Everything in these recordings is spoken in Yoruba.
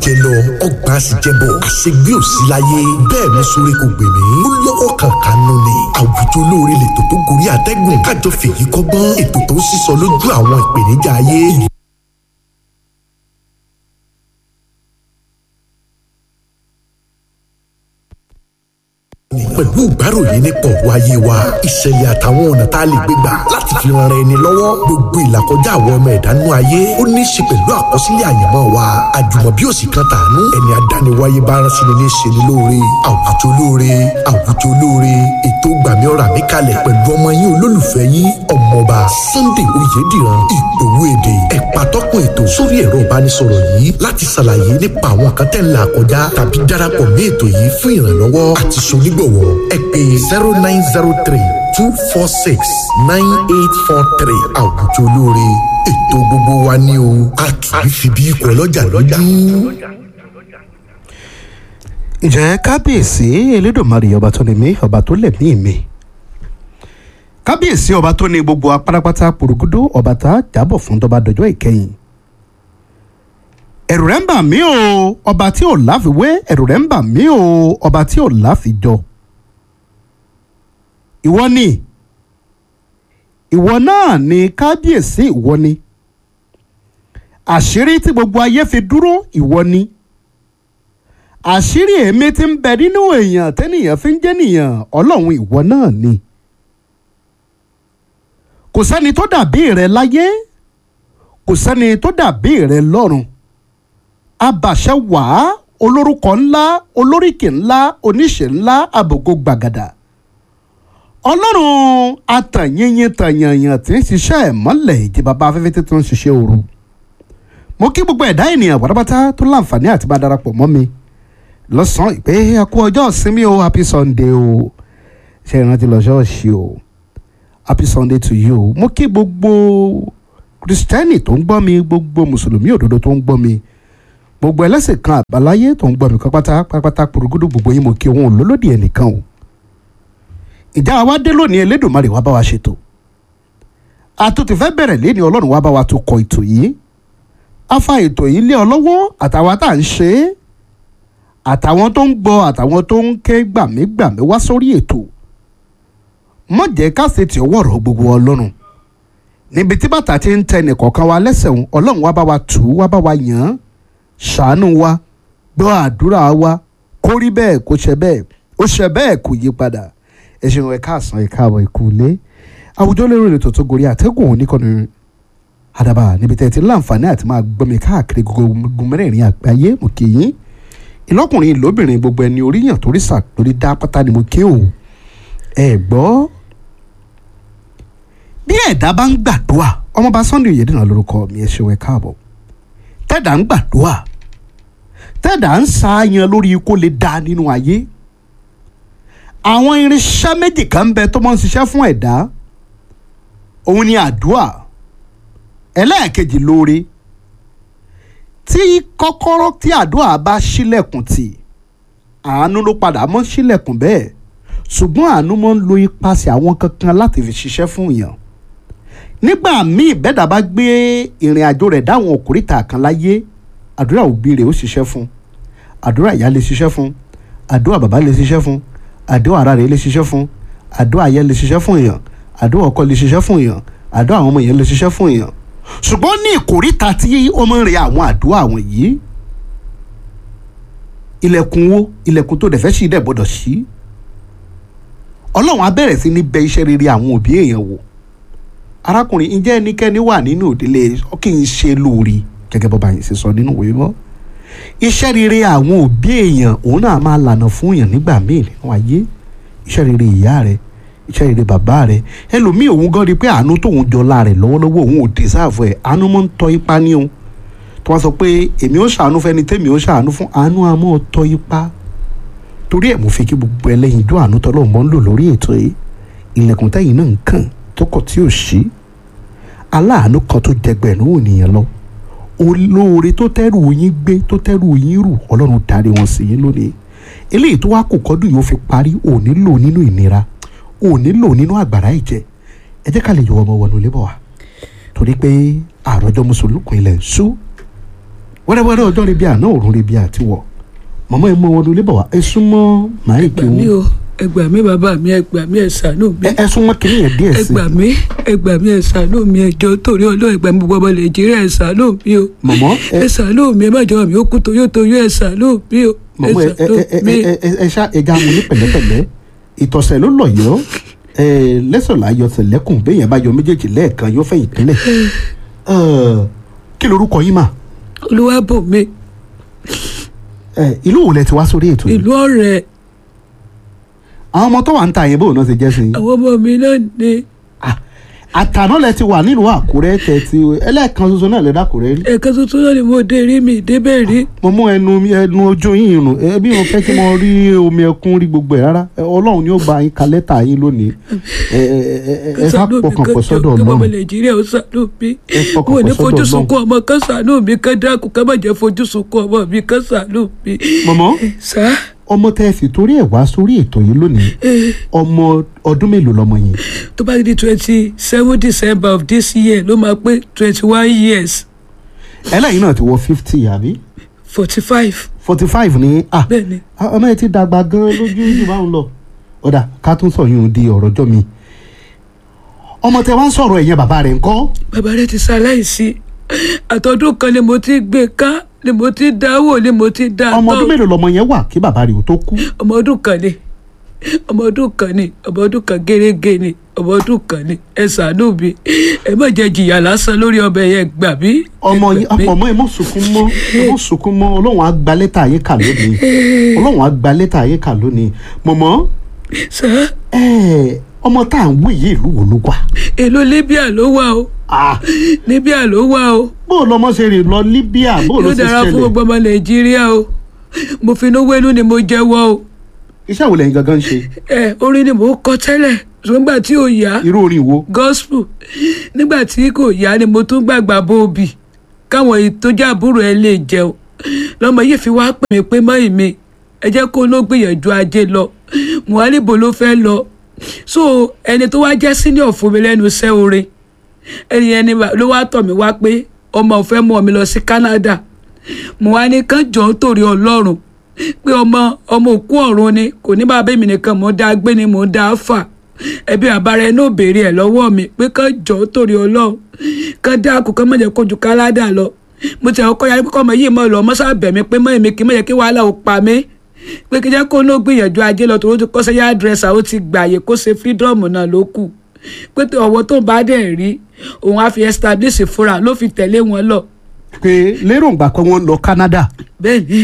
jẹ lọ ọgbà sì jẹ bọ àṣegbé ò sí láyé bẹ́ẹ̀ ni sórí kò gbè mí ó lọ́wọ́ kankan nù ni àwùjọ olóore lètò tó gorí àtẹ́gùn kájọ fèyí kọ́gbọ́n ètò tó ń sísọ lójú àwọn ìpèníjà ayé pẹ̀lú ìgbáròyé nípa ọ̀rọ̀ ayé wa ìṣẹ̀lẹ̀ àtàwọn ọ̀nà tá a lè gbé gbà láti fi ran ẹni lọ́wọ́ gbogbo ìlàkọjá àwọn ọmọ ẹ̀dánú ayé ó ní í ṣe pẹ̀lú àkọsílẹ̀ àyànmọ́ wa àjùmọ̀bí òsì kan tàánú ẹni àdániwáyé bá rán sí ni ní ṣe ni lóore àwùjọ lóore àwùjọ lóore ètò gbàmí ọ̀rà mi kalẹ̀ pẹ̀lú ọmọ yín olólùfẹ́ yín ọmọọba Sunday Oyèdìran ìgbòho èdè ẹ̀pà tọ́kùn ètò sórí ẹ̀rọ ìbánisọ̀rọ̀ yìí láti ṣàlàyé nípa àwọn kan tẹ̀ ń là kọjá tàbí darapọ̀ mí ètò yìí fún ìrànlọ́wọ́ àti ṣonígbọ̀wọ́ ẹ pè zero nine zero three two four six nine eight four three àwùjọ olóore ètò gbogbo wa ní o a kì í fi bí ikọ̀ ọlọ́jà lójú. ǹjẹ́ kábíyèsí elédùnmarè ọba tó ní mí ọba tó lẹ̀mí mi kábíyèsí ọba tó ní gbogbo apárápátá pòrògódó ọba tá a jábọ̀ fún tọba dọjọ́ ìkẹyìn ẹ̀rù rẹ̀ ń bà mí o ọba tí ò láfiwé ẹ̀rù rẹ̀ ń bà mí o ọba tí ò láfijọ ìwọ ni ìwọ náà ni kábíyèsí ìwọ ni àṣírí tí gbogbo ayé fi dúró ìwọ ni àṣírí èmi tí ń bẹ nínú èèyàn tẹ́nìyàn fi ń jẹ́ nìyàn ọlọ́run ìwọ náà ni kò sẹ́ni tó dàbí rẹ láyé kò sẹ́ni tó dàbí rẹ lọ́run abàṣẹ wàá olórúkọ ńlá olóríkì ńlá oníṣẹ́ ńlá àbògo gbàgàdà ọlọ́run atànyìnyín tànyànyàn tí ń ṣiṣẹ́ ìmọ́lẹ̀ ìdí bàbá afẹ́fẹ́ tí tó ń ṣiṣẹ́ òru mo kí gbogbo ẹ̀dá ènìyàn pátápátá tó láǹfààní àti bá darapọ̀ mọ́ mi lọ́sàn-án ìpè àkó ọjọ́ ìsinmi o happy sunday o ṣe ìrántí lọ ṣọ́ọ̀ṣì o happy sunday to you mo kí gbogbo kristẹni tó ń gbọ́ mi gbogbo mùsùlùmí òdodo tó ń gbọ́ mi gbogbo ẹlẹ́sìn kan àbáláyé tó ń gbọ́ mi pátápátá pátápátá porogodo gbogbo yín mo kí òun lólódì ẹnìkan o ìjà wa dé lónìí elédùnmarè wá bá wa ṣètò àtúntì fẹ́ bẹ̀rẹ̀ léni ọlọ́run wá bá wa tó kọ ètò yìí a fa ètò yìí lé ọ lọ́wọ́ àtàwọn tá à ń ṣe é àtàwọn tó ń gbọ́ àtàwọn tó ń ké gbàmígbàmí wá sórí ètò mọ̀ jẹ́ ká ṣe tí ọwọ́ ọ̀rọ̀ gbogbo ọlọ́run níbi tí bàtà ti ń tẹ nìkọ̀ọ̀kan wa lẹ́sẹ̀ òun ọlọ́run wá bá wa tù ú wá bá wa yàn án ṣàánú wa gbọ́ àdúrà wa kó rí bẹ́ẹ̀ kó ṣe bẹ́ẹ̀ ó ṣe bẹ́ẹ̀ kó yí padà ẹ ṣeun ẹ káàsán ẹ káàbọ̀ ẹ kú ilé àwùjọ lérò ètò tó gorí àtẹ́gùn oníkànnì àdàbà níbi tẹ́ ẹ ti láǹfààní àti máa gbọ́ mi káàkiri gbogbo mẹ́rẹ̀ẹ̀rin àgbáyé mo kì í ìlọ́kùnrin ìlóbìnrin gbogbo ẹni oríyàn torí sà lórí dá pátá ni mo kí o ẹ gbọ́ bí ẹ̀dá bá ń gbàdúrà ọmọọba Sunday Oyèdìran lórúkọ mi ẹ ṣeun ẹ káàbọ̀ tẹ́dà ń gbàdúrà tẹ́dà ń ṣàyàn lórí kó lè dá nínú ayé àwọn irinṣẹ́ méjì kan bẹ tó máa ń ṣiṣẹ́ fún ẹ̀dá òun ni àdúà ẹlẹ́ẹ̀kejì lóore tí kọ́kọ́rọ́ tí àdúà bá ṣílẹ̀kùn tì àánú ló padà mọ́ ṣílẹ̀kùn bẹ́ẹ̀ ṣùgbọ́n àánú máa ń lo ipasẹ̀ àwọn kankan láti fi ṣiṣẹ́ fún yàn nígbà míì bẹ́ẹ̀dá bá gbé ìrìn àjò rẹ̀ dáwọn òkúrìtà kan láyé àdúrà òbí rẹ̀ ó ṣiṣẹ́ fún àdúrà ìyá lè ṣiṣẹ́ fún àdúrà bàbá lè ṣiṣẹ́ fún àdúrà ara rẹ̀ lè ṣiṣẹ́ fún àdúrà ayé lè ṣiṣẹ́ fún èèyàn àdúrà ọkọ lè ṣiṣẹ́ fún èèyàn àdúrà àwọn ọmọ èèyàn lè ṣiṣẹ́ fún èèyàn ṣùgbọ́n ní ìkórìtà tí ó máa ń re àwọn àdúrà àwọn yìí ilẹ̀kùn wo ilẹ̀kùn tó dẹ̀ fẹ́ ṣí dẹ̀ gbọ́dọ̀ ṣí ọlọ́run á bẹ̀rẹ̀ sí ní bẹ iṣẹ́ rere àwọn òbí èèyàn wò arákùnrin ǹjẹ́ ẹnikẹ́ni wà nínú òdílé kí n ṣe lóore gẹ́gẹ́ bọ́ba yìí ṣe sọ nínú ìwé mọ́ iṣẹ́ rere àwọn òbí èèyàn òun náà máa lànà fún èèyàn nígbà míì nínú ayé iṣẹ́ rere ìyá rẹ iṣẹ́ rere bàbá rẹ ẹlòmíì òun gan rí pé àánú tóun jọlá rẹ lọ́wọ́lọ́wọ́ òun ò dìsáàfù ẹ̀ àánú mọ́ ń tọ́ ipa ní òun tó wá sọ pé èmi ó ṣàánú fẹ́ni tẹ́mi ó ṣàánú fún àánú àmọ́ tọ́ ipa torí ẹ̀ mo fi kí gbogbo ẹlẹ́yin dún àánú tọ́lọ́ mọ́ ń lò lórí ètò yìí ilẹ̀kùn tẹ́yìn náà ń kàn tó kọ̀ tí ò ṣí aláàánú kan tó jẹgbẹ̀rún ènìyàn lọ olóore tó tẹ́rù yín gbé tó tẹ́rù yín rù ọlọ́run darí wọn sí yín lónìí eléyìí tó wá kò kọ́dún yóò fi parí ò nílò nínú ìnira ò nílò nínú àgbàrá ìjẹ ẹ jẹ́ ká lè yọ ọmọ wọnú lébọ̀ wá torí pé àròjọ mùsùlùkùn ilẹ̀ ń sú wẹ́rẹ́wẹ́rẹ́ ọjọ́ rebi àná òrùn rebi àtiwọ̀ màmá ẹ mọ wọn ló lébọ̀ wá ẹ súnmọ́ màá ìpè gbà mí wọn o ẹ gbà mí bàbá mi ẹ gbà mí ẹ ṣàánú mi ẹ ẹ súnmọ́ kínní yẹn díẹ̀ ẹ sí gbà mí ẹ gbà mí ẹ ṣàánú mi ẹ jọ̀ọ́ torí Ọlọ́run ẹ gbà mí gbogbo ọmọ Nàìjíríà ẹ ṣàánú mi o mọ̀mọ́ ẹ ẹ ṣàánú mi ẹ má jọ mi ó kú toyótoyó ẹ ṣàánú mi o ẹ mọ̀mọ́ ẹ ẹ ṣàánú ẹ mi. ẹ ẹ ẹ ṣá ẹja mu ní pẹ̀lẹ́pẹ̀lẹ́ ìtọ̀sẹ̀ ló lọ̀ yọ́ ẹ lẹ́sọ̀lá yọ tẹ̀lẹ́kùn béèyàn bá yọ méjèèjì lẹ́ẹ̀kan yóò fẹ̀yìn tẹ́lẹ̀ Ẹ, kí lorúkọ yín mà Olúwabùnmi ẹ ìlú wo lẹ ti wá sórí ètò yìí ìlú ọ̀rẹ́ àwọn ọmọ tó wà ń ta yẹn bóun náà ti jẹ́ sí i àwọn ọmọ mi náà ni Ah, àtàná lẹ ti wà nílùú àkúrẹ́ tẹ̀ ti ẹlẹ́ẹ̀kan ṣoṣo náà lẹ dákúrẹ́ rí ẹ̀ka tuntun náà ni mo dé rí mi débẹ̀ rí mo mú ẹnu mi- ẹnu ojú yín rùn ẹbí mo fẹ́ kí mo rí omi ẹkún rí gbogbo ẹ̀ rárá Ẹ, ọlọ́run ni ó bá yín ka lẹ́tà yín lónìí ẹ ẹ ẹ ẹ ẹ sá pọkàn pọ̀ sọ́dọ̀ kí ọmọ ọlọ́run Nàìjíríà ó ṣàánú mi Ẹ fọkàn wọn ò ní pọ̀ sọ́dọ̀ fojú Ọlọ́run. sunkún ọmọ kan ṣàánú mi kan dákun ká má jẹ́ fojú sunkún ọmọ mi kan ṣàánú mi. mọ̀mọ́ sá ọmọ tẹ́ ẹ sì torí ẹ̀ wá sórí ètò yìí lónìí ọmọ ọdún mélòó lọmọ yìí tó bá di twenty seven December of this year ló máa pé twenty one years ẹlẹ́yìn náà ti wọ fifty àbí forty five forty five ní ah bẹ́ẹ̀ ni ọmọ ẹ ti dàgbà gan lójú jù báwọn lọ ọ̀dà ká tún sọ yún un di ọ̀rọ̀ jọ́ mi ọmọ tẹ wá ń sọ̀rọ̀ ẹ̀yẹn bàbá rẹ̀ ńkọ́ bàbá rẹ ti ṣaláìsí àtọdún kan ni mo ti gbé ká ni mo ti dáwò ni mo ti dá ọmọ tán. ọdún mélòó lọmọ yẹn wà kí bàbá rẹ̀ ò tó kú ọmọ ọdún kan ni ọmọ ọdún kan ni ọmọ ọdún kan gẹ́gẹ́ ni ọmọ ọdún kan ni ẹ ṣàánú mi ẹ má jẹ́ jìyà lásán lórí ọbẹ̀ yẹn gbà mí. ọmọ ẹ yín gbà mí. ọmọ ẹ mọ sunkún mọ́ ẹ mọ sunkún mọ́ Ọlọ́run á gba lẹ́tà yín kà lónìí Ọlọ́run á gba lẹ́tà yín kà lónìí mọmọ sá ẹ ọmọ tá à ń wí yìí ìlú wo ló wà èlò Libya ló wà o Ah, Libya ló wà o bó o lọmọ ṣe rìn lọ Libya bó o lọ ló ṣe dára fún ṣẹlẹ̀ gbogbo ọmọ Nàìjíríà o mo fi inú wẹ́nu ni mo jẹ́wọ́ o iṣẹ́ wo lẹ́yìn gangan ń ṣe ẹ orin ni mò ń kọ tẹ́lẹ̀ ṣùgbọ́n nígbà tí ò yá irú orin wo gospel nígbà tí kò yá ni mo tún gbàgbà bóòbí káwọn èyí tó jẹ́ àbúrò ẹ lè jẹun lọ́mọ yìí fi wá pè mí pé mọ́ ìmí ẹ jẹ́ kó ló gbìyànjú ajé lọ muhalibo ló fẹ́ lọ so ẹni tó wá jẹ́ senior fún mi lẹ́nu iṣẹ́ orin ẹni ẹni ló wá tọ̀ mí wá pé ọmọ ò fẹ́ mú mi lọ sí Canada mo wá ní kán jọ ń torí Ọlọ́run pé ọmọ ọmọ òkú ọ̀run ni kò ní bàbá mi nìkan mò ń dá gbé ni mò ń dá fà ẹbí àbára ẹni ò béèrè ẹ lọ́wọ́ mi pé kán jọ ń torí Ọlọ́run kán dákun kán má jẹ́ kó ju Canada lọ mo ti àwọn kọ́ya pé kọ́mọ yìí mọ̀ lọ mọ́sá bẹ̀ mí pé mọ́ èmi kì í má jẹ́ kí wàhálà ò pa mí pé kí jẹ́ kó ló gbìyànjú ajé lọ tòun ti kọ́sẹ́ yá dírẹ́sà ó ti gbààyè kó ṣe freedom náà ló kù pé tó ọwọ́ tó bá dẹ̀ rí òun á fi establish fúnra ló fi tẹ̀lé wọn lọ pé lérògbà kan wọ́n lọ Canada bẹ́ẹ̀ ni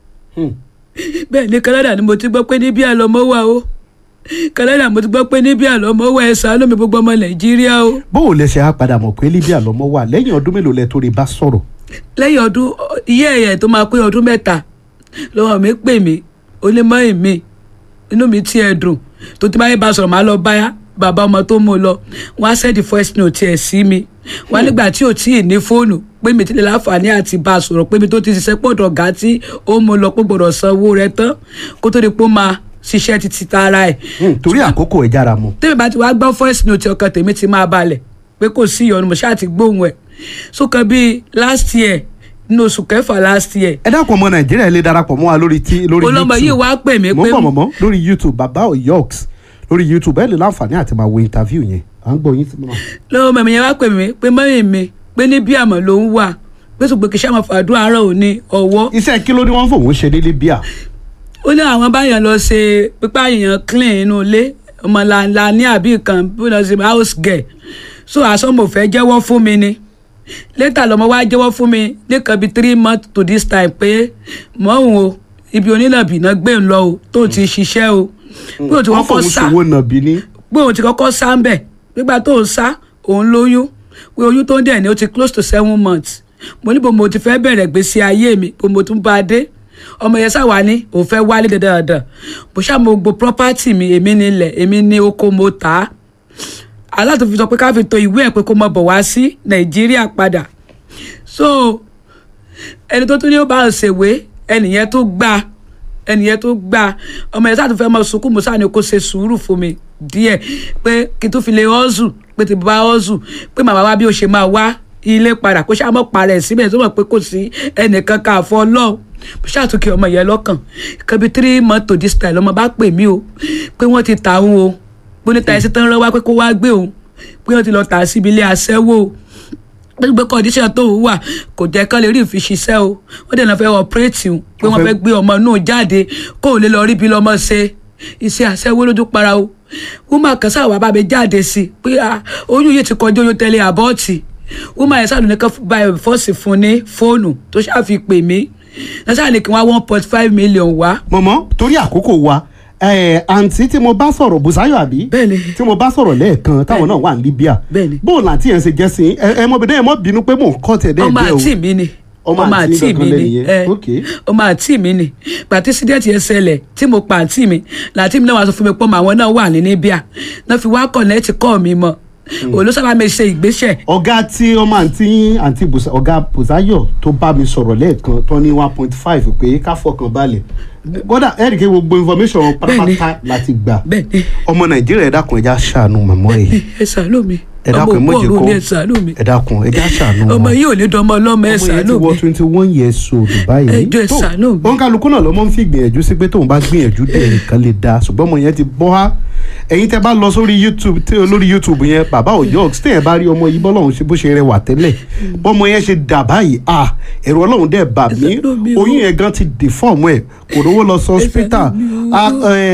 bẹ́ẹ̀ ni Canada ni mo ti gbọ́ pé níbí àlọ́mọ́ wà o Canada mo ti gbọ́ pé níbí àlọ́mọ́ wà ẹ ṣàánú mi gbogbo ọmọ Nàìjíríà o bó o lẹ ṣe á padà mọ̀ pé Libya lọmọ wà lẹ́yìn ọdún mélòó lẹ tó rí bá sọ̀rọ̀ lẹ́yìn ọdún iye ẹ̀yẹ tó máa pé ọdún mẹ́ta lọ́wọ́ mi pè mí ó ní mọ́ èmi inú mi tiẹ̀ dùn tó ti báyé bá sọ̀rọ̀ máa lọ bá bàbá ọmọ tó mú un lọ wọ́n á sẹ́ẹ̀dì voice note ẹ̀ sí mi wọ́n á nígbà tí ò tí ì ní fóònù pé mi ti lè láǹfààní àti bá a sọ̀rọ̀ pé mi tó ti ṣiṣẹ́ pọ̀ dọ̀gá tí ó mú un lọ pé gbọ́dọ̀ san owó rẹ̀ tán kó tó di pé ó máa ṣiṣẹ́ títí tara ẹ̀ Hmm, torí àkókò ẹ̀ jára mu tẹ́mi bá ti wá gbọ́ voice note ọkàn tèmi ti máa balẹ̀ pé kò sí ìyọnu mo ṣáà ti gbóhùn ẹ̀ sókan bíi last year nínú oṣù kẹfà last year ẹ dákun ọmọ Nàìjíríà lè darapọ̀ mọ́ wa lórí tí lórí olọmọ yìí YouTube wá pè mí mo pé ń bọ̀ mọ̀mọ́ lórí YouTube bàbá oyoks lórí YouTube ẹ lè láǹfààní àti máa wo interview yẹn à ń gbọ́ yín sí mọ́. lọ́wọ́ mẹ̀mí yẹn wá pè mí pé mọ́rin mi pé ní bí àmọ́ ló ń wà pé ṣùgbọ́n kì í ṣàmọ̀ fàdúrà àárọ̀ òní ọwọ́ iṣẹ́ kí ló ní wọ́n fòun ṣe ní Libya ó ní àwọn báyàn lọ ṣe pípa èèyàn clean inú ilé ọmọ làǹlà ní àbí kan bí wọ́n lọ ṣe house girl so àsọmọ fẹ́ jẹ́wọ́ fún mi ni later lọmọ wa jẹ́wọ́ fún mi nìkan bíi three months to this time pé mọ́ òun o ibi onílàbìnà gbé ń lọ o tó ti ṣiṣẹ́ o pé òun ti wọ́n kọ́kọ́ fòun sá ṣòwò nàbí ní. pé òun ti kọ́kọ́ sá ń bẹ̀ nígbà tó ń sá òun lóyún pé oyún tó ń dẹ̀ ní ó ti close to seven months mo ní bò mo ti fẹ́ bẹ̀rẹ̀ gbèsè ayé mi bò mo tún bá a dé ọmọ yẹn sáwà ní òun fẹ́ wálé dandan bó ṣáà mo gbo property mi èmi nílẹ̀ èmi ní oko mo tà á aláàtò fi sọ pé ká fi to ìwé ẹ̀ pé kó mọ bọ̀ wá sí nàìjíríà padà so ẹni tó tún ní ó bá ń ṣèwé ẹnìyẹn tó gbà ẹnìyẹn tó gbà ọmọ yẹn sáà tó fẹ́ mọ sunkún mo sáà ní kó ṣe sùúrù fún mi díẹ̀ pé kí n tó fi lè ọ́zù pé ti bá ọ́zù pé màmá wa bí ó ṣe máa wá ilé padà kó ṣáà mọ́ parẹ́ síbẹ̀ tó mọ̀ pé kò sí ẹnìkan ká àfọ ọlọ́run mo ṣàtúnkì ọmọ yẹn lọ́kàn kẹbi three months to this time ọmọ bá pè mí o pé wọ́n ti ta òun o pé níta ẹsẹ̀ tán rán wá pé kó wá gbé òun pé wọ́n ti lọ tà á síbi ilé aṣẹ́wó o gbogbo condition tó wà kò jẹ́ kán lè rí ìfi ṣiṣẹ́ o wọ́n dẹ̀ náà fẹ́ ọ̀pẹ́rẹ́tì o pé wọ́n fẹ́ gbé ọmọ náà jáde kó o lè lọ rí bí lọ́mọ ṣe iṣẹ́ aṣẹ́wó lójú para o wúmà kan sáà wà bá mi jáde sí i pé ah, oyún yìí ti kọjú oyún tẹ́lẹ̀ àbọ́ọ̀tì wúmà yẹn sáà ló ní ká bá ẹ̀ fọ́ọ̀sì fún ní fóònù tó ṣáà fi pè mí náà sáà ní kí wọ́n one point five million wá mọ̀mọ́ torí àkókò wa ẹ̀, àǹtí tí mo bá sọ̀rọ̀ Bùsáyọ̀ àbí Bẹ́ẹ̀ni. tí mo bá sọ̀rọ̀ lẹ́ẹ̀kan táwọn náà wà ní Libya Bẹ́ẹ̀ni. bóun àti yẹn ṣe jẹ́ sí ẹ ẹ mọ̀ bẹ́ẹ̀ ẹ mọ̀ bínú pé mò ń kọ́ tẹ̀ dẹ́ẹ̀ ọmọ dẹ́ o àǹtí mi ni Ọmọ ọmọ àǹtí àǹtí gangan mi ni lẹ́yìn yẹn. ẹ, Ok. ọmọ àǹtí mi ni gbàtí sídẹ̀tì yẹn ṣẹlẹ̀ tí mo pa àǹtí mi làǹtí mi náà wá sọ fún mi pé ọmọ àwọn náà wà ní Libya náà fi wá kọ̀nẹ́ẹ̀tì kọ́ mi mọ́ òun ló sábà mi ṣe ìgbésẹ̀ ọ̀gá tí ọmọ àǹtí yín àǹtí Bùsá- ọ̀gá Bùsáyọ̀ tó bá mi sọ̀rọ̀ lẹ́ẹ̀kan tó ní one point five pé ká fọkàn balẹ̀ kódà ẹ̀rì kí gbogbo information pátápátá láti gbà bẹ́ẹ̀ ni ọmọ Nàìjíríà ẹ dákun ẹja ṣàánú màmá ẹ̀ ẹ ṣàánú mi ẹ dákun ẹ ọmọ mọ̀jẹ̀ òkú kó ọ̀run ni ẹ ṣàánú mi ẹ dákun ẹja ṣàánú ọmọ wọn. yìí ò ní dánmọ ọlọ́mọ ẹ ọmọ yẹn ti ṣàánú wọ mi twenty one years old báyìí Ẹ jọ̀ọ́ ẹ tó ṣàánú mi. òun kálukú náà ló mọ́ ń fi gbìyànjú sí pé tóun bá gbìyànjú dé nìkan lè da ṣùgbọ́n ọmọ yẹn ti bọ́ á ẹ̀yin tẹ́ bá lọ sórí youtube tí lórí youtube yẹn bàbá òjò tí ẹ̀ bá rí ọmọ yìí bọ́lọ́hún ṣe bó ṣe rẹwà tẹ́lẹ̀ bọ́mọ yẹn ṣe dà báyìí à ẹ̀rọ ọlọ́run dẹ̀ bà mí ṣàánú mi o. oyún yẹn gan ti deform ẹ̀ kò rówó lọ sọ hospital ṣàánú mi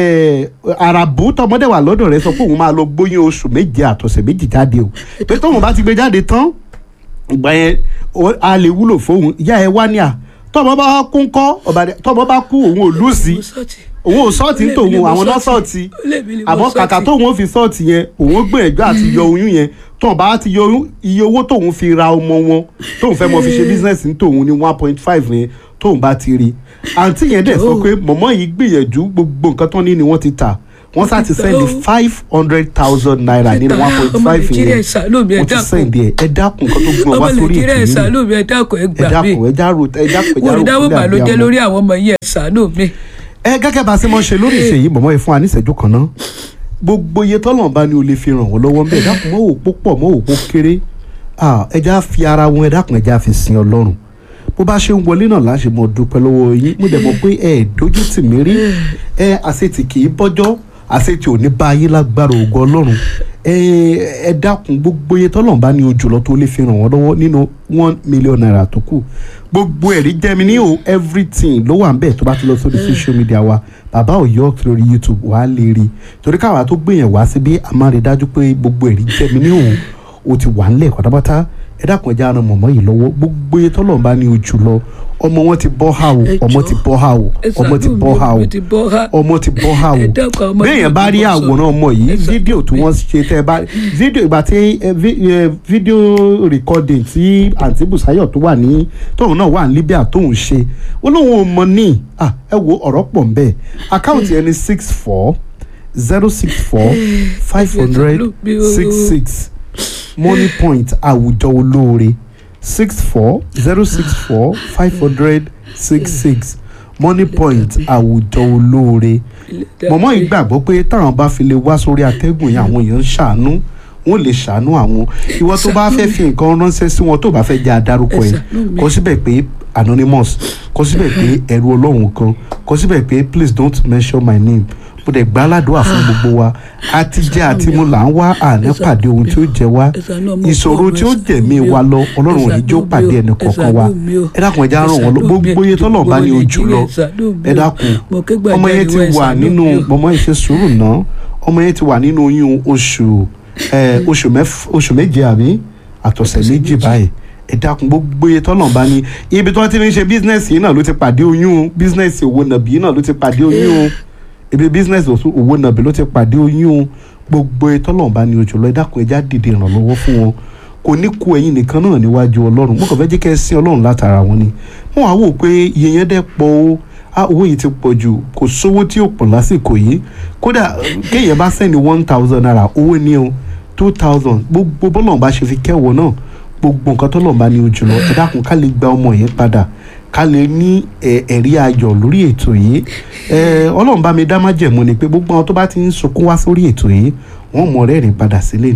àràbù tọmọdé wà lọ́dọ̀ rẹ̀ sọ pé òun máa lọ gbóyún oṣù méje àtọ̀sẹ̀ méjì jáde o pé tóun bá ti gbé jáde tán ìgbà yẹn o- a lè wúlò fóun ìyá ẹ wá ní à tọmọ bá kú ńkọ́ ọba dẹ- tọmọ bá kú òun ò lùsì mo sọ́ọ̀tì òun ò sọ́ọ̀tì Olè mi tòun ni mo àwọn náà sọ́ọ̀tì. sọ́ọ̀tì Olè mi ni mo àmọ́ kàkà sọ́ọ̀tì. tóun ó fi sọ́ọ̀tì yẹn òun ó gbìyànjú àti yọ oyún yẹn tóun bá ti yọ oyún iye owó tóun fi ra ọmọ wọn tóun fẹ́ mọ fi ṣe bísínẹ́sì ní tòun ní one point five yẹn tóun bá ti rí àǹtí yẹn dẹ̀ sọ pé mọ̀mọ́ yìí gbìyànjú gbogbo nǹkan tán ní ni wọ́n ti tà wọ́n sá ti sẹ́ndì five hundred thousand naira nínú one point ọmọ five nàìjíríà yẹn ẹ ṣàánú mi ẹ wọ́n ti dákun sẹ́ndì ẹ̀ ẹ dákun nǹkan tó gbọ́n ọmọ wá sórí nàìjíríà ẹ ètò yìí ṣàánú mi ẹ dákun ẹ ẹ gbà mí dákun ẹ járò ẹ dákun ẹ mo járò rí dáwọ́ kúlẹ̀ bàlójẹ́ abiyamọ. lórí àwọn ọmọ yìí ẹ ṣàánú mi ẹ gẹ́gẹ́ bá a ṣe máa ń ṣe lórí ìṣèyí mọ̀mọ́ yìí fún wa níṣẹ́jú kan náà gbogbo iye tọ́lọ̀ bá ní o lè fi ràn wọ́n lọ́wọ́ ńbẹ̀ dákun mọ́ òpó pọ̀ mọ́ òpó kéré Ah, ẹ já fi ara wọn ẹ dákun ẹ já fi sin ọlọ́run bó bá ṣe ń wọlé náà láṣẹ mọ dúpẹ́ lọ́wọ́ yín mo dẹ̀ mọ̀ pé ẹ dójú tì mí rí ẹ àṣetì kì í bọ́jọ́ àṣetì ò ní bá yín lágbára ògo ọlọ́run ẹ ẹ dákun gbogbo iye tọ́lọ̀ bá ní ojú lọ tó lè fi ràn wọ́n lọ́wọ́ nínú one million naira tó kù gbogbo ẹ̀rí jẹ́mi ní o everything ló wà ń bẹ̀ tó bá ti lọ sórí social media wa bàbá òyọ́ lórí youtube wà á lè rí torí káwa tó gbìyànjú wá síbí a máa rí dájú pé gbogbo ẹ̀rí jẹ́mi ní o o ti wà ńlẹ̀ pátápátá ẹ dákun ẹ já ran mọ̀mọ́ yìí lọ́wọ́ gbogbo iye tọ́lọ̀ bá ní ojú lọ ọmọ wọn ti bọ́ ha o Ẹ ọmọ jọ̀ọ́, ti bọ́ ha o ẹ ọmọ ti ṣàánú bọ́ mi, ha o ọmọ ti bọ́ ha. ọmọ ti bọ́ ha o Ẹ dákun, ọmọ bẹ́ẹ̀ yìí yẹn bá rí ti bọ́ sọ. àwòrán ọmọ yìí Ẹ ṣàánú fídíò tí mi. wọ́n ṣe tẹ́ ẹ bá fídíò ìgbà tí ẹ, vi- ẹ, fídíò recording tí àǹtí Bùsáyọ̀ tó wà ní tóun náà wà ní Libya tóun ṣe ó lóun ò mọ ní à, ẹ wo ọ̀rọ̀ pọ̀ ń bẹ́ẹ̀ àkáǹtì ẹni six four zero six four five hundred six six money point àwùjọ olóore six four zero six four five hundred six six money point àwùjọ olóore mọ̀mọ́ yìí gbàgbọ́ pé táwọn bá fi lè wá sórí atẹ́gùn yẹn àwọn èèyàn ń ṣàánú wọn lè ṣàánú àwọn ìwọ tó bá fẹ́ fi nǹkan ránṣẹ́ sí wọn tó bá fẹ́ jẹ́ adarúkọ Ẹ ẹ̀ ṣàánú mi. kọ síbẹ̀ pé anonymous kọ síbẹ̀ pé ẹ̀rù ọlọ́run kan kọ síbẹ̀ pé please don't mention my name mo dẹ̀ gbá aládùúrà fún gbogbo wa àti jẹ́ àti mu là ń wá àná pàdé ohun tí ó jẹ wá ìṣòro tí ó jẹ̀mí wa lọ ọlọ́run ò ní jó pàdé ẹnì kọ̀ọ̀kan wa ẹ dákun ẹ já ràn wọ́n lọ gbogbo iye tọ́lọ̀ bá ní ojú lọ ẹ dákun ọmọ yẹn ti wà nínú ọmọ yẹn ṣe sùúrù náà ọmọ yẹn ti wà nínú oyún oṣù ẹ, oṣù mẹ́f- oṣù méje àbí àtọ̀sẹ̀ méjì báyìí ẹ dákun gbogbo iye tọ́lọ̀ bá ní ibi tí wọ́n ti ń ṣe bísínẹ́sì yìí náà ló ti pàdé oyún bísínẹ́sì òwò nàbí yìí náà ló ti pàdé oyún ibi bísínẹ́sì òwò nàbí ló ti pàdé oyún gbogbo iye tọ́lọ̀ bá ní ojú lọ ẹ dákun ẹ já dìde ìrànlọ́wọ́ fún wọn kò ní ku ẹ̀yin nìkan náà níwájú ọlọ́run mo kàn fẹ́ jẹ́ kẹ́ ẹ sin ọlọ́run látara wọn ni wọ́n á wò pé iye yẹn dẹ́ pọ̀ o ah owó yìí ti pọ̀ jù kò sówó tí ó pọ̀ lásìkò yìí kódà kéèyàn bá sẹ́ni one thousand naira owó ní o two thousand gbogbo bọ́lọ̀ bá ṣe fi kẹ́wọ̀ náà gbogbo nǹkan tó lọ́ọ̀ bá ní ojú lọ ẹ dákun ká lè gba ọmọ yẹn padà ká lè ní ẹ, ẹ̀rí ayọ̀ lórí ètò yìí ẹ, ọlọ́run bá mi dá májẹ̀mú ni pé gbogbo àwọn tó bá ti ń sunkún wá sórí ètò yìí wọ́n mọ̀ rẹ́rìn padà sílé ni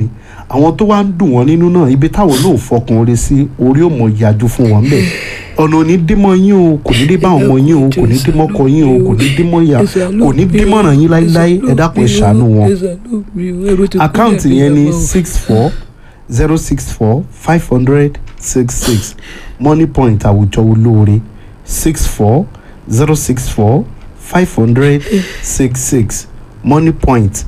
àwọn tó wá ń dùn wọ́n nínú náà ibi táwọn náà fọkàn oore sí orí ò mọ̀ yájú fún wọn bẹ́ẹ̀ ọ̀nà ò ní dímọ̀ yín o kò ní dé bá ọmọ yín o kò ní dímọ̀ ọkọ yín o kò ní dímọ̀ ìyá kò ní dímọ̀ràn yín láíláí ẹ dákun ẹ ṣàánú wọn àkáǹtì yẹn ni six four zero six four five hundred six six money point àwùjọ olóore six four zero six four five hundred six six money point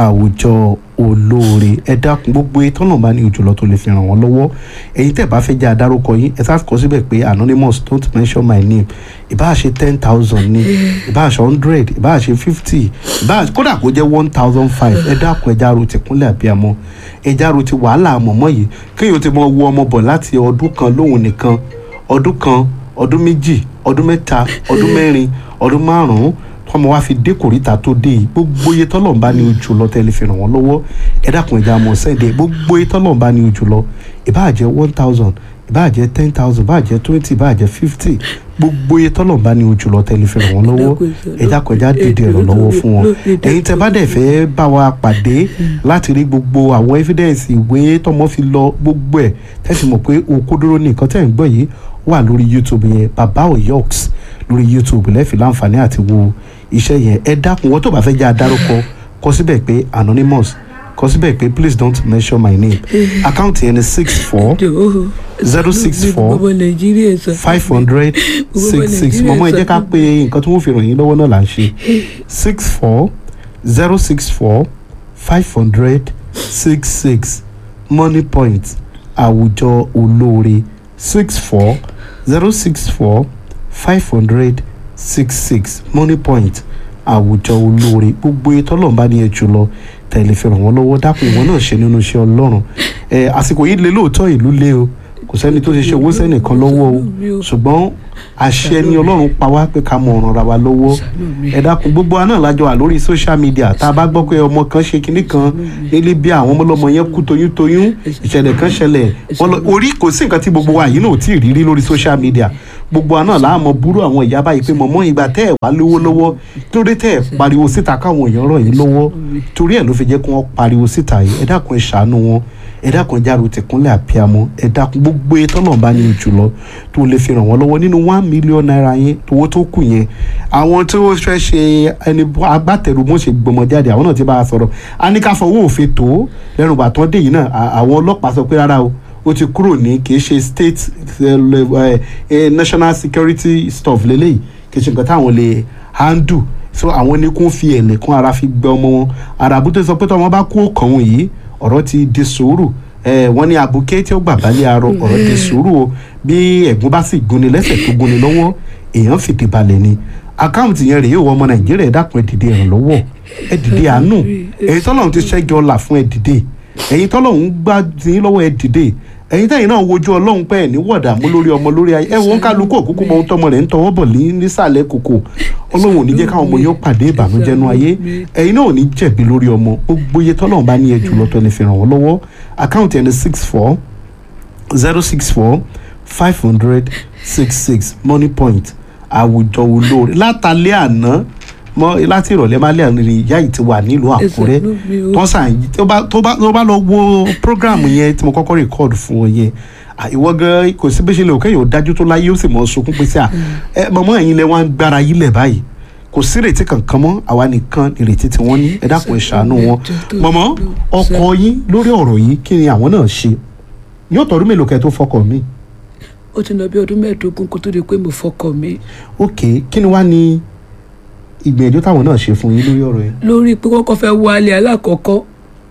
àwùjọ olóore ẹ dákun gbogbo ìtọ́nà bá ní òjòlọ tó lè fi ràn wọ́n lọ́wọ́ ẹ̀yin tẹ́ bá fẹ́ jẹ́ adárúkọ yín ẹ sáà kọ síbẹ̀ pé anonymous don't mention my name ìbáà ṣe ten thousand ní ìbáà ṣe hundred ìbáà ṣe fifty ìbáà kódà kó jẹ́ one thousand five ẹ dákun ẹ járo ti kúnlẹ̀ àbíamọ ẹ járo ti wàhálà àmọ̀mọ́ yìí kéèyàn ti mọ wo ọmọ bọ̀ láti ọdún kan lóhùn nìkan ọdún kan ọdún méjì ọdún mẹ́ta ọdún mẹ́rin ọdún márùn-ún tọmọ wa fi dé kòríta tó dé yìí gbogbo iye tọ́lọ̀ ń bá ní ojú lọ tẹ́lẹ̀ fi ràn wọ́n lọ́wọ́ ẹ dákun ẹja mọ̀ sẹ́ẹ̀dẹ̀ gbogbo iye tọ́lọ̀ ń bá ní ojú lọ ìbáà jẹ́ one thousand ìbáà jẹ́ ten thousand ìbáà jẹ́ twenty ìbáà jẹ́ fifty gbogbo iye tọ́lọ̀ ń bá ní ojú lọ tẹ́lẹ̀ fi ràn wọ́n lọ́wọ́ ẹ dákun ẹja dìde ìrànlọ́wọ́ fún wọn ẹ̀yin tẹ́ bá dẹ̀ fẹ́ bá wa pàdé láti rí gbogbo àwọn evidence ìwé tọmọ fi lọ gbogbo ẹ̀ tẹ́sí mọ̀ pé òkodoro ní nǹkan tẹ́ ń gbọ́ yìí wà lórí youtube yẹn baba oyoks lórí youtube lẹ́ẹ̀fì láǹfààní àti wo iṣẹ́ yẹn ẹ dákun wọ́n tó bá fẹ́ jẹ́ adárúkọ kọ síbẹ̀ pé anonymous kọ síbẹ̀ pé please don't mention my name àkáǹtì yẹn ni six four zero six four five hundred six six mọ̀mọ́ ẹ jẹ́ ká pé nǹkan tí wọ́n fi ràn yín lọ́wọ́ náà là ń ṣe six four zero six four five hundred six six money point àwùjọ olóore six four zero six four five hundred six six money point àwùjọ olóore gbogbo ètò ọlọ́run bá ní ẹ jù lọ tẹ̀lé fi ràn wọ́n lọ́wọ́ dákun ìwọ náà ṣe nínú iṣẹ́ ọlọ́run ẹ àsìkò yìí lé lóòótọ́ ìlú lé o kò sẹ́ni tó ṣe ṣe owó sẹ́nìkan lọ́wọ́ o ṣùgbọ́n àṣẹ ni ọlọ́run pa wá pé ká mọ ọ̀ràn ra wa lọ́wọ́ ẹ dákun gbogbo wa náà lájọ wà lórí social media tá a bá gbọ́ pé ọmọ kan ṣe kinní kan nílé bí àwọn ọmọlọ́mọ yẹn kú toyúntoyún ìṣẹ̀lẹ̀ kan ṣẹlẹ̀ wọ́n lọ orí kò sí nǹkan tí gbogbo wa yìí náà ò tí ì rírí lórí social media gbogbo wa náà láàmú burú àwọn ìyá báyìí pé mọ̀mọ́ ìgbà tẹ́ ẹ̀ wá lówó lọ́wọ́ torí tẹ́ ẹ̀ pariwo síta káwọn èèyàn ràn yín lọ́wọ́ torí ẹ̀ ló fi jẹ́ kí wọ́n pariwo síta yìí ẹ dákun ẹ ṣàánú wọn ẹ dákun járo tìkúnlẹ̀ àpíamọ ẹ dákun gbogbo ètò náà bá ní ojú lọ tó lè fi ràn wọ́n lọ́wọ́ nínú one million naira yẹn owó tó kù yẹn àwọn tó fẹ́ ṣe ẹni agbátẹrù mọ́ ṣe gbọmọ jáde àwọn náà ti bá a sọ̀rọ̀ a ní ká fọwọ́ òfin tó lẹ́nu bàtán dé yìí náà àwọn ọlọ́pàá sọ pé rárá o ó ti kúrò ní kì í ṣe state uh, uh, national security stuff lélẹ́yìí kì í ṣe nǹkan táwọn lè handle so àwọn ní kó fi ẹ̀lẹ̀ kún ara fi gbẹ ọmọ wọn àràbùtò sọ pé tí ọmọ bá kú ọkàn wọn yìí ọ̀rọ̀ ti di sùúrù wọ́n ní abuké tí ó gbà balẹ̀ arọ ọ̀rọ̀ di sùúrù o bí ẹ̀gún bá sì gúnni lẹ́sẹ̀ tó gúnni lọ́wọ́ èèyàn fìdí balẹ̀ ni àkáǹtì yẹn rèé wọ ọmọ nàìjíríà ẹ dákun ẹ dìde ìrànlọ́wọ́ ẹ dìde àánú èyí tọ́lọ́run ti ṣẹ́gi ọlà fún ẹ dìde ẹ̀yin tọ́lọ́run gbá yín lọ́wọ́ ẹ dìde ẹ̀yin tẹ́yin náà wojú ọlọ́run pẹ́ ẹ̀ ní wọ̀dàmú lórí ọmọ lórí ayé ẹ wo ń kálukú òkúkú mọ ohun tọmọ rẹ̀ ń tọwọ́ bọ̀ nísàlẹ̀ kòkò ọlọ́run ò ní jẹ́ káwọn ọmọ yóò pàdé ìbànújẹ́ nú ayé ẹ̀yin náà ò ní jẹ̀bi lórí ọmọ gbogbo iye tọ́lọ́run bá ní ẹ jùlọ tó lè fi ràn wọ́n lọ́wọ́ àkáǹtì ẹni six four zero six four five hundred six six money point àwùjọ olóore látàlẹ́ àná mọ láti ìrọ̀lẹ́ máa lé àwọn ìyá yìí ti wà nílùú àkúrẹ́ tó sàn tó bá tó bá lọ wo program yẹn tí mo kọ́kọ́ record fún ọ yẹn ìwọ gan kò sí bí ṣe lè òkè yóò dájú tó láyé ó sì mọ sunkún pé sí à ẹ mọ̀mọ́ ẹ̀yin lẹ wọ́n gbára yí lẹ̀ báyìí kò sí ìrètí kankan mọ́ àwa nìkan ìrètí tí wọ́n ní ẹ dákun ẹ ṣàánú wọn mọ̀mọ́ ọkọ yín lórí ọ̀rọ̀ yìí kí ni àwọn náà ṣe yóò tọdún mélòó kẹ́ tó fọkọ mi. ó ti lọ bí ọdún mẹ́ẹ̀ẹ́dógún kó tó di pé mo fọkọ mi. ok kí ni wàá ní ìgbìyànjú táwọn náà ṣe fún yín lórí ọ̀rọ̀ yẹn. lórí pé kọ́kọ́ fẹ́ wálé alákọ̀ọ́kọ́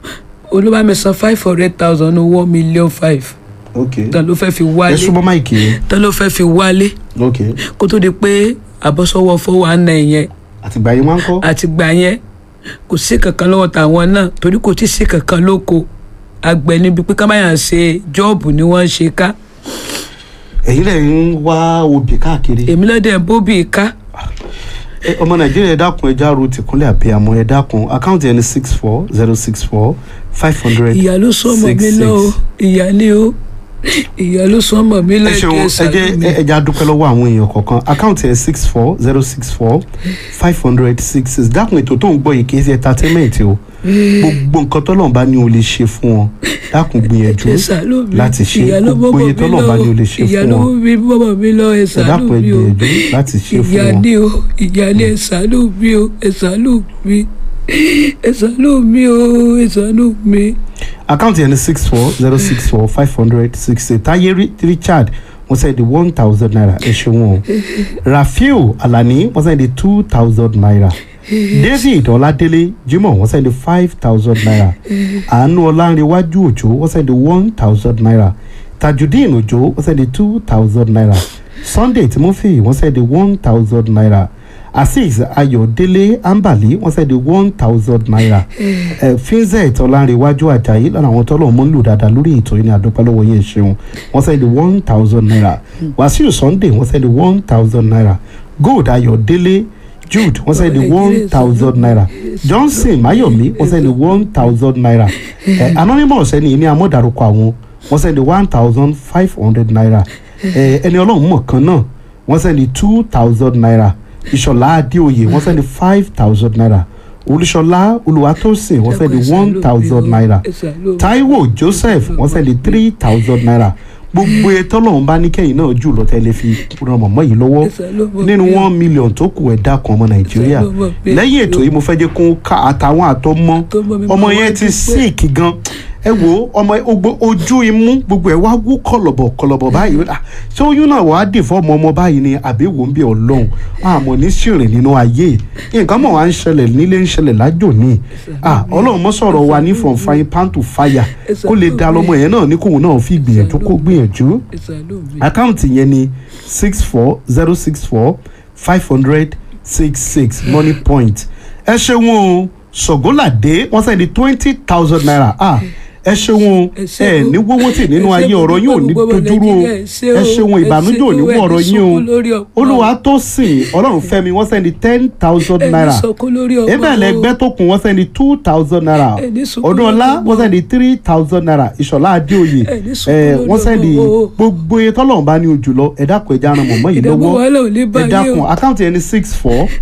olúbàmí san five hundred thousand owó million five ok tán ló fẹ́ fi ẹ wálé súnmọ́ máìkì yẹn tán ló fẹ́ fi wálé ok kó tó di pé àbọ̀sọ́wọ́ fowó àná yẹn àtìgbà yín wá ń kọ́. àti gbà yẹn kò sí kankan lọ́wọ́ tàwọn náà torí kò tí ì sí kankan lóko àgbẹ̀ níbi pé kámáyà ṣe jọ́ọ̀bù ni wọ́n ń ṣe ká ẹ̀yin lẹ̀ ń wá obì káàkiri. èmi lọ́dẹ̀ bóbì ká Ẹ, ọmọ nàìjíríà ẹ dákun ẹ járo tìkúnlẹ̀ àbíyamọ ẹ dákun àkáǹtì ẹni six four zero six four five hundred ìyá ló sọ ọmọ mi lọ o ìyá ni o ìyá ló sún ọmọ mi ẹ lẹ́kẹ̀ẹ́ ṣeun ẹ ṣàánú jẹ́ mi. ẹ ẹ jẹ́ a dúpẹ́ lọ́wọ́ àwọn èèyàn kọ̀ọ̀kan àkáǹtì ẹ̀ six four zero six four five hundred six six dákun ètò tó ń gbọ́ yìí kì í ṣe entertainment o gbogbo nǹkan tọ́lọ́run bá ní o lè ṣe fún wọn dákun gbìyànjú ẹ ṣàánú mi. láti ṣe ìyá ló gbogbo bọ́mọ iye mi tọ́lọ́run bá ní o lè lọ ṣe ìyá fún ló wọn bí bọ́mọ mi lọ ẹ ẹ ṣàánú dákun ẹ mi o gbìyànjú láti ṣe fún ìyá wọn. ni o ìyá ni ẹ ṣàánú mi o ẹ ṣàánú mi ẹ ṣàánú mi o ẹ ṣàánú mi. àkáǹtì ẹni six four zero six four five hundred six eight táyé Ri- richard wọ́n sẹ́ di one thousand naira ẹ ṣeun o rafiu alani wọ́n sẹ́ di two thousand naira david ọládélé jimoh wọ́n sẹ́ di five thousand naira àánú ọlánrewájú òjò wọ́n sẹ́ di one thousand naira tajudeen òjò wọ́n sẹ́ di two thousand naira sunday timothy wọ́n sẹ́ di one thousand naira azeez ayọ̀délé ambali wọ́n sẹ́ di one thousand naira ẹ finzet ọlárẹ̀wájú ajayi lára àwọn tọ́lọ̀ mọ́ ń lò dáadáa lórí ètò yìí ní àdúpẹ́ lọ́wọ́ yẹn ṣeun wọ́n sẹ́ni one thousand naira wàsíù sunday wọ́n sẹ́ni one thousand naira gold ayọ̀délé jude wọ́n sẹ́ni one thousand naira johnson mayomi wọ́n sẹ́ni one thousand naira ẹ anonymous ẹni ní amọ̀dàrúkọ àwọn wọ́n sẹ́ni one thousand five hundred naira ẹ ẹni ọlọ́run mọ̀ kan náà wọ́n sẹ́ni two thousand naira ìṣọ̀lá adéoyè wọ́n sẹ́ni five thousand naira olúṣọlá olùwàtòsìn wọ́n sẹ́ni one thousand naira taiwo joseph wọ́n sẹ́ni three thousand naira gbogbo ètò ọlọ́run bá ní kẹ́yìn náà jù lọ tẹ́lẹ̀ fi ran mọ̀mọ́ yìí lọ́wọ́ nínú one million tó kù ẹ̀dá kan ọmọ nàìjíríà lẹ́yìn ètò yìí mo fẹ́ jẹ́ kó ká àtàwọn àtọmọ ọmọ yẹn ti sick gan ẹ wo ọmọ ogbó ojú imú gbogbo ẹ wá wú kọlọbọ kọlọbọ báyìí Ah, ṣé oyún náà wàá dì fọmọ ọmọ báyìí ni àbí wò ń bí ọlọ́run àmọ́ ní sìnrìn nínú ayé nǹkan mọ̀ wá ń ṣẹlẹ̀ nílé ń ṣẹlẹ̀ lájò ní Ah, ọlọ́run mọ́ sọ̀rọ̀ wa ní from frying pan to fire kó lè da lọ́mọ yẹn náà ní kóun náà fi gbìyànjú kó gbìyànjú àkáǹtì yẹn ni six four zero six four five hundred six six money point ẹ ṣeun o ṣògólàdé wọ́n sẹ́ni twenty thousand naira ah ẹ ṣeun o Ẹ ṣé ẹ o. ní wọ́wọ́ tì nínú Ẹ ṣé ayé ọ̀rọ̀ yín ò ní gbogbo dojúrú o Nàìjíríà, ẹ ṣé o. ẹ ṣeun Ẹ ìbànújẹ́ ò ní ṣé o, wọ̀ ẹ ọ̀rọ̀ ní yín o sunkún lórí ọmọ. olúwa tó sìn ọlọ́run fẹ́mi wọ́n sẹ́ni ten thousand naira ebẹ̀ lẹ́gbẹ́ tó kù wọ́n sẹ́ni two thousand naira Ẹ ní sunkún ọdún ọlá lórí ọmọ. wọ́n sẹ́ni three thousand naira ìṣọ̀lá adéoyè Ẹ ní sunkún ẹ lórí wọ́n sẹ́ni ọmọ o. gbogbo etí ọlọ́run bá ní ojú lọ ẹ dákun ẹ já ran mọ̀mọ́ yìí ìdààmú lọ́wọ́ wàhálà ò ní bá ẹ yé o. dákun àkáǹtì ẹni six four